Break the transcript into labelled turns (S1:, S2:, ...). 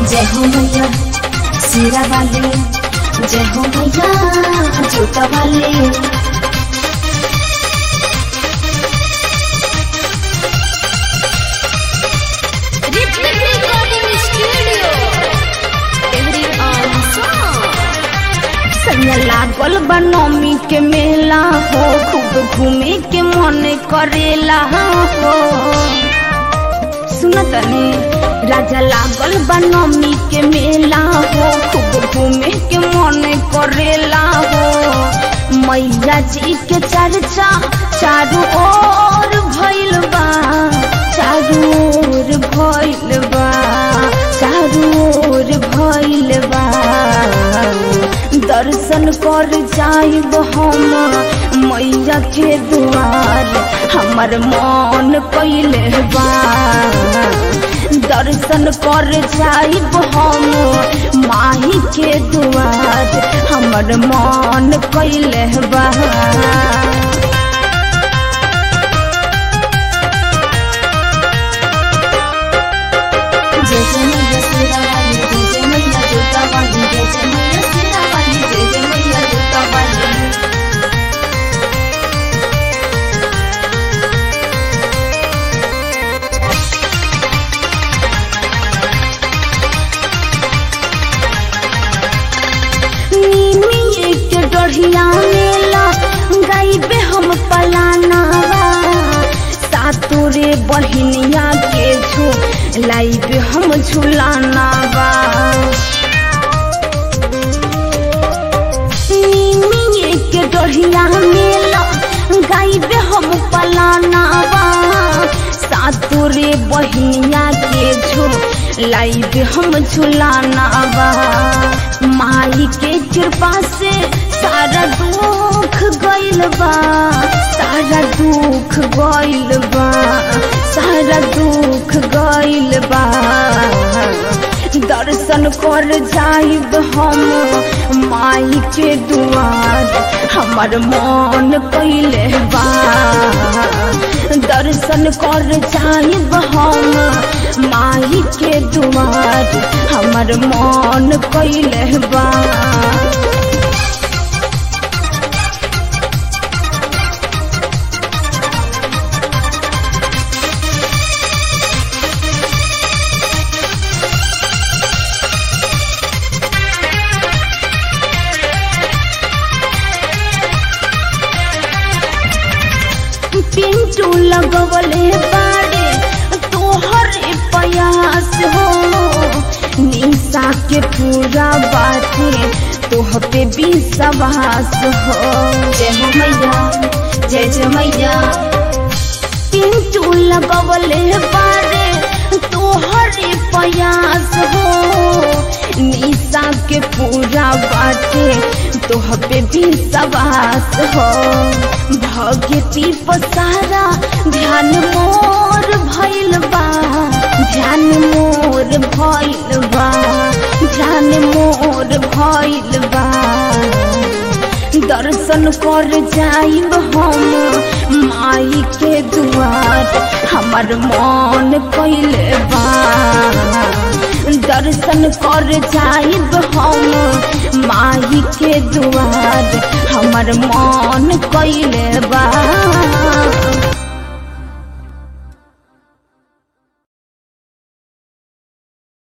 S1: जय हो मैया सिरा वाले जय हो मैया जूता वाले संग लागल बनमी के मेला हो खूब घूमे के मन करेला हो सुनत ने राजा लागल बनमी के मेला हो खूब घूमे के मन करेला हो मैया जी के चर्चा चारू ओर भइल बा चारू ओर भइल बा चारू ओर भइल बा दर्शन कर जाइब हम मैया के दुआर हमर मन कैले बा दर्शन कर जाइब हम माही के दुआर हमर मन कैले बा जय जय मैया सिरा वाली जय जय मैया जूता वाली जय जय मैया सिरा वाली जय जय मैया जूता वाली नीमी के डढ़िया मेला गाइबे हम पलानावा सातुरे बहिनिया के झू लाइबे हम झुलानावा नीमी के डढ़िया मेला गाइबे हम पलानावा सातुरे बहिनिया के झू लाइबे हम झुलानावा माई के कृपा से सारा दुख गइल बा सारा दुख गइल बा सारा दुख गइल बा दर्शन कर जाइब हम माई के दुआर हमर मन कैले बा दर्शन कर जाइब हम माई के दुआर हमर मन कैले बा पिंटू लगवले बाड़े तोहरे प्रयास हो निशा के पूरा बाटे तोह पे विश्वास हो जय हो मैया जय जय मैया पिंटू लगवले बाड़े तोहरे प्रयास हो निशा के पूरा बाटे तोह पे विश्वास हो भगती पसारा ध्यान मोर भइल बा ध्यान मोर भइल बा ध्यान मोर भइल बा दर्शन कर जाइब हम माई के दुआर हमर मन कैले बा दर्शन कर जाइब हम माई के दुआर हमर मन कैले बा